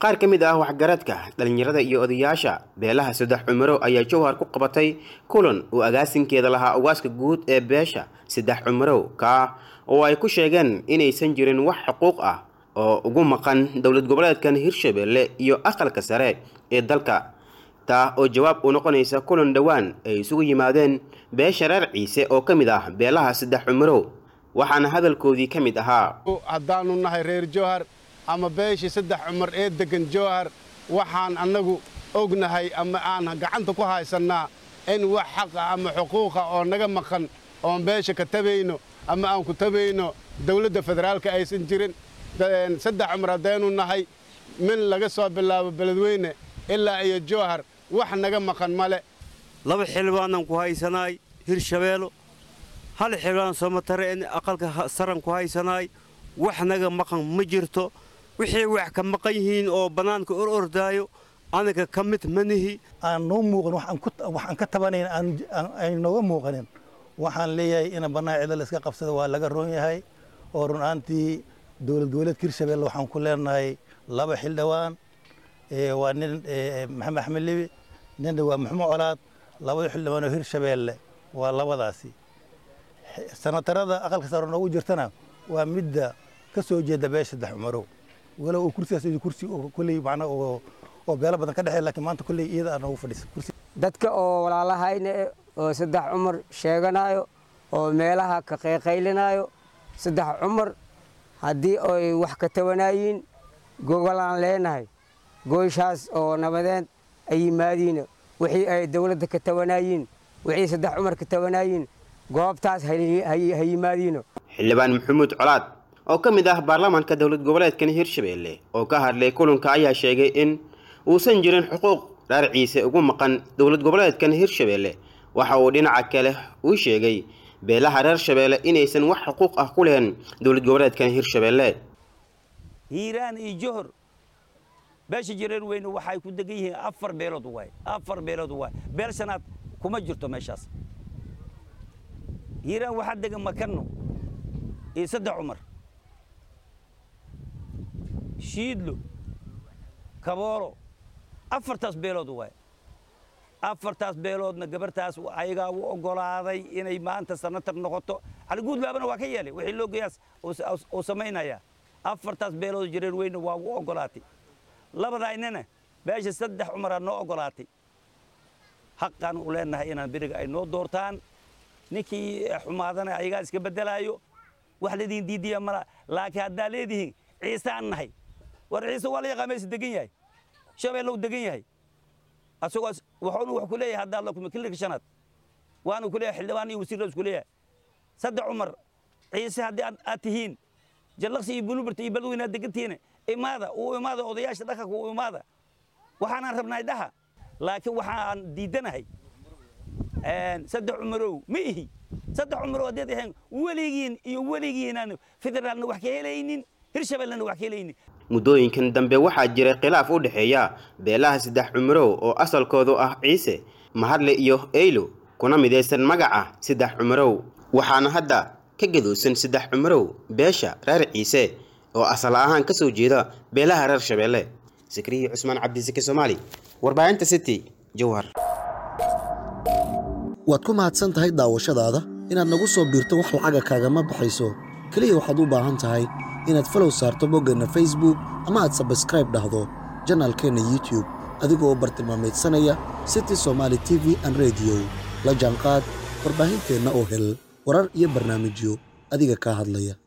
qaar ka mid ah waxgaradka dhallinyarada iyo odayaasha beelaha saddex cumaro ayaa jowhar ku qabatay kulan uu agaasinkeeda lahaa ugaaska guud ee beesha saddex cumarow kaa oo ay ku sheegeen inaysan jirin wax xuquuq ah oo ugu maqan dowlad goboleedkan hirshabelle iyo aqalka sare ee dalka taa oo jawaab u noqonaysa kulan dhowaan ay isugu yimaadeen beesha reer ciise oo ka mid ah beelaha saddex cumarow waxaana hadalkoodii ka mid ahaa haddaannu nahay reer jowhar ama beeshii saddex cumar ee deggan jowhar waxaan annagu ognahay ama aan gacanta ku haysannaa in wax xaqa ama xuquuqa oo naga maqan oon beesha ka tabayno ama aan ku tabayno dawladda federaalka aysan jirin saddex cumar haddaynu nahay min laga soo bilaabo beledweyne ilaa iyo jowhar wax naga maqan male laba xildhibaanan ku haysanaay hirshabeelo hal xildhibaan soomatare in aqalka saran ku haysanaay wax naga maqan ma jirto wixii wax ka maqan yihiin oo bannaanka or ordaayo anaga ka mid manihi aan noo muuqan waxaan ka tabanayn ay nooga muuqanin waxaan leeyahay ina bannaan cida la iska qabsada waa laga roon yahay oo run ahaantii dowlad goboleedka hirshabelle waxaan ku leenahay laba xildhibaan waa nin maxamed axmed libi ninna waa maxmuud colaad labada xildhibaan oo hirshabeelle waa labadaasi sanatarada aqalka sare noogu jirtana waa midda ka soo jeeda beesha saddex cumarow walow uu kursigaas kursi kulley macna oo oo beelo badan ka dhexeeya laakiin maanta kulley iyada aan noogu fadhiisa kursi dadka oo walaalahayna oo saddex cumar sheeganayo oo meelaha ka qayqaylinayo saddex cumar haddii ay wax ka tabanayiin gogolaan leenahay goyshaas oo nabadeed ay yimaadiin wixii ay dawladda ka tabanayiin wixii saddex cumar ka tabanayiin goobtaas ha yimaadiino xildhibaan maxamuud colaad oo ka mid ah baarlamaanka dowlad goboleedkan hirshabelle oo ka hadlay kulanka ayaa sheegay in uusan jirin xuquuq reer ciise ugu maqan dowlad goboleedkan hirshabelle waxa uu dhinaca kale uu sheegay beelaha reer shabeelle inaysan wax xuquuq ah ku lehen dowlad goboleedkan hirshabelle hiiraan iyo johor beesha jireer weyne waxay ku degan yihiin afar beelood waay afar beelood waay beel shanaad kuma jirto meeshaas hiiraan waxaa degan makanno iyo saddex cumar shiidlo kaboolo afartaas beelood waay afartaas beeloodna gabartaas ayagaa u oggolaaday inay maanta sanatar noqoto caliguudlaabana waa ka yeelay wixii loo geeyaas uu samaynayaa afartaas beelood jireer weyne waa u oggolaatay labadaynana beesha saddex cumaraa noo oggolaatay xaqaan u leenahay inaan beriga ay noo doortaan ninkii xumaadana ayagaa iska beddelaayo wax ladiin diidiya mala laakiin haddaa leedihiin ciisaan nahay war ciise waa la yaqaa meesha degan yahay shabeellow degan yahay asagoo waxuunu wax ku leeyahay haddaad la kulmi kilirka shanaad waanu ku leeyahay xildhibaan iyo wasiirra isku leeyahay saddex cumar ciise haddii aad tihiin jallaqsi iyo buluberta iyo balweyne aad degantihiin imaada uu imaada odayaasha dhaqanka uu imaada waxaanaan rabnay dhaha laakiin waxaan diidanahay saddex cumarow ma ihi saddex cumarow haddaad ahayn weligiin iyo weligiinaan federaalna wax ka helaynin hirshabellena wax ka helaynin muddooyinkan dambe waxaa jiray khilaaf u dhexeeya beelaha saddex cumarow oo asalkoodu ah ciise mahadle iyo eylo kuna midaysan magaca saddex cumarow waxaana hadda ka gaduusan saddex cumarow beesha reer ciise oo asal ahaan ka soo jeeda beelaha reer shabeelle sakriyi cusmaan cabdisake soomaali warbaahinta city jowhar waad ku mahadsan tahay daawashadaada inaad nagu soo biirto wax lacaga kaagama baxayso keliya waxaad u baahan tahay inaad falow saarto boggeenna facebook ama aad sabskraib dhahdo janaalkeenna youtube adigoo bartilmaamaydsanaya city somaali t v an rediyo la jaanqaad warbaahinteenna oo hel warar iyo barnaamijyo adiga kaa hadlaya